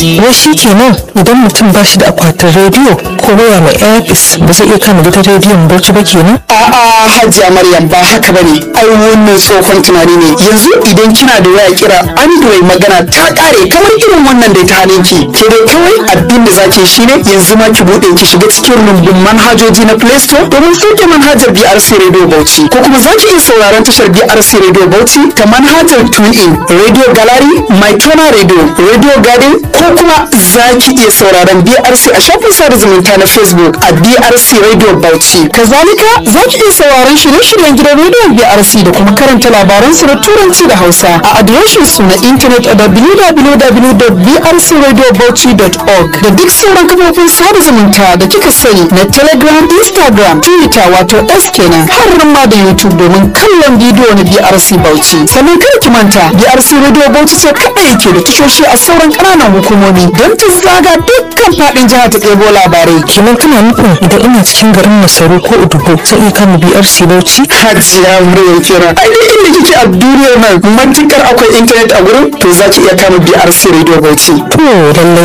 wai shi kenan idan mutum ba shi da akwatin rediyo ko waya mai airpis ba zai iya kama gidan rediyon bauchi ba kenan A'a Hajiya Maryam ba haka bane. Ai wannan tsohon tunani ne. Yanzu idan kina da waya kira Android magana ta kare kamar irin wannan da ta hane ki. Ke dai kawai abin da zaki shine yanzu ma ki bude ki shiga cikin rumbun manhajoji na Play Store domin sauke manhajar BRC Radio Bauchi ko kuma zaki iya sauraron tashar BRC Radio Bauchi ta manhajar TuneIn, Radio Gallery, MyTona Radio, Radio Garden ko kuma zaki iya sauraron BRC a shafin sada zumunta na Facebook a BRC Radio Bauchi. Kazalika za ki iya sauraron shirye-shiryen gidan rediyon BRC da kuma karanta labaran su da turanci da Hausa a adireshin su na intanet a www.brcradiobauchi.org da duk sauran kafofin sada zumunta da kika sani na Telegram, Instagram, Twitter wato S kenan har ma da YouTube domin kallon bidiyo na BRC Bauchi. Sannan kada ki manta BRC Radio Bauchi ce kaɗai yake da tashoshi a sauran ƙananan hukumomi don ta zaga dukkan faɗin jihar ta ɗebo labarai. kenan kana nufin idan ina cikin garin masaru ko udubo zai iya kama brc bauchi Hajiya Maryam kenan. Ai duk inda kike a duniyar nan matukar akwai intanet a gurin to za ki iya kama BRC Radio Bauchi. to lallai